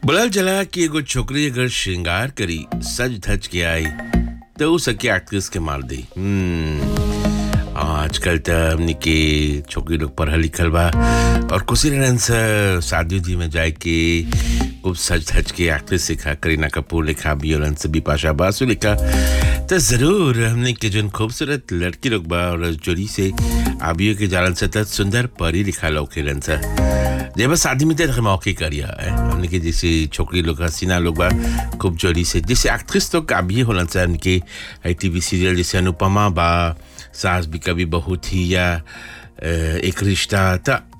बोलल जला कि एगो छोकरी अगर श्रृंगार करी सज धज के आई तो उ सके एक्ट्रेस के मार दी हम्म, आजकल त हमनी के छोकरी लोग पढ़ल लिखल बा और खुशी रहन से शादी उदी में जाए के खूब सज धज के एक्ट्रेस लिखा करीना कपूर लिखा बियोलन से बिपाशा बासु लिखा तो जरूर हमने के जन खूबसूरत लड़की लोग बा और जोड़ी से आबियो के जालन से त सुंदर परी लिखा लौकेलन से जब शादी में तो मौके करिया है हमने के जैसे छोकरी लोग हसीना लोग बा खूब जोड़ी से जैसे एक्ट्रेस लोग अभी होलन से उनके टीवी सीरियल जैसे अनुपमा बा सास भी कभी बहू थी या अ, एक रिश्ता था